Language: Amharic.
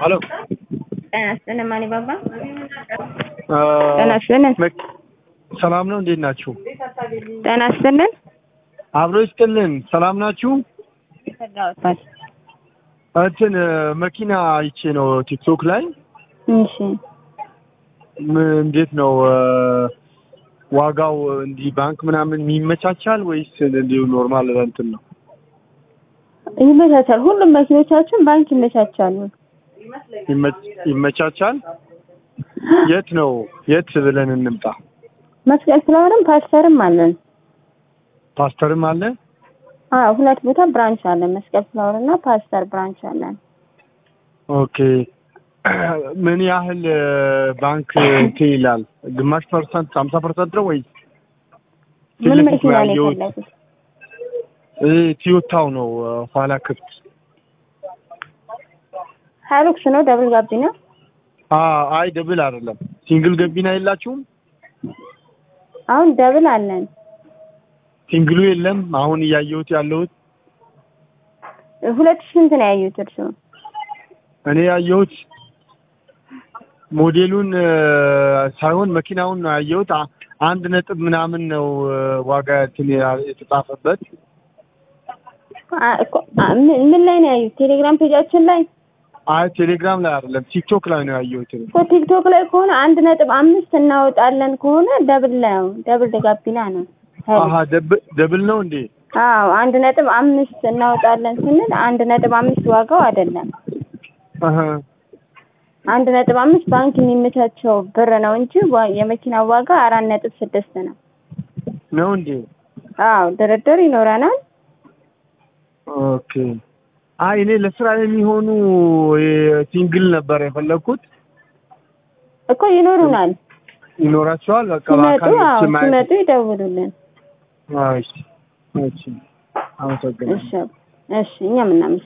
ሄሎ ጤና ይስጥልን ማን ባባ አ፣ ጤና ይስጥልን መክ- ሰላም ነው። እንዴት ናችሁ? ጤና ይስጥልን አብሮ ይስጥልን። ሰላም ናችሁ? ተጋውቷል እንትን እ፣ መኪና አይቼ ነው ቲክቶክ ላይ እሺ ም- እንዴት ነው እ፣ ዋጋው እንዲህ ባንክ ምናምን ይመቻቻል ወይስ እንዲሁ ኖርማል እንትን ነው? ይመቻቻል ሁሉም መኪኖቻችን ባንክ ይመቻቻሉ ይመች- ይመቻቻል። የት ነው የት ብለን እንምጣ? መስቀል ፍላወርም ፓስተርም አለን ፓስተርም አለ። አዎ ሁለት ቦታ ብራንች አለን መስቀል ፍላወር እና ፓስተር ብራንች አለን ኦኬ ምን ያህል እ፣ ባንክ እንትን ይላል? ግማሽ ፐርሰንት ሀምሳ ፐርሰንት ነው ወይስ ፊት ምን ለፊት መኪና ነው ያየሁት የፈለጉት እ፣ ቲዮታው ነው እ፣ ኋላ ክፍት ሀይሉክስ ነው ደብል ጋቢና አ አይ ደብል አይደለም ሲንግል ገቢና የላችሁም? አሁን ደብል አለን ሲንግሉ የለም። አሁን እያየሁት ያለሁት ሁለት ሺህ ስንት ነው ያዩት እርስዎ እኔ ያየሁት ሞዴሉን እ፣ ሳይሆን መኪናውን ነው ያየሁት። አ- አንድ ነጥብ ምናምን ነው እ፣ ዋጋ እንትን ያ- የተጻፈበት አ- እኮ- አ- ምን ምን ላይ ነው ያዩት ቴሌግራም ፔጃችን ላይ አይ ቴሌግራም ላይ አይደለም ቲክቶክ ላይ ነው ያየሁት። እኔ። እኮ ቲክቶክ ላይ ከሆነ አንድ ነጥብ አምስት እናወጣለን ከሆነ ደብል ነው ደብል ጋቢና ነው አሀ ደብ- ደብል ነው እንዴ? አዎ አንድ ነጥብ አምስት እናወጣለን ስንል አንድ ነጥብ አምስት ዋጋው አይደለም አሀ አንድ ነጥብ አምስት ባንክ የሚመቻቸው ብር ነው እንጂ ዋ- የመኪናው ዋጋ አራት ነጥብ ስድስት ነው ነው እንዴ? አዎ ድርድር ይኖረናል ኦኬ። አይ እኔ ለስራ የሚሆኑ ሲንግል ነበር የፈለግኩት። እኮ ይኖሩናል ይኖራቸዋል። በቃ ሲመጡ በአካል አዎ መጥቼ ማየት- ሲመጡ ይደውሉልን አይ፣ እሺ፣ እሺ። አመሰግናለሁ። እሺ እሺ እኛም እናመሰግናለን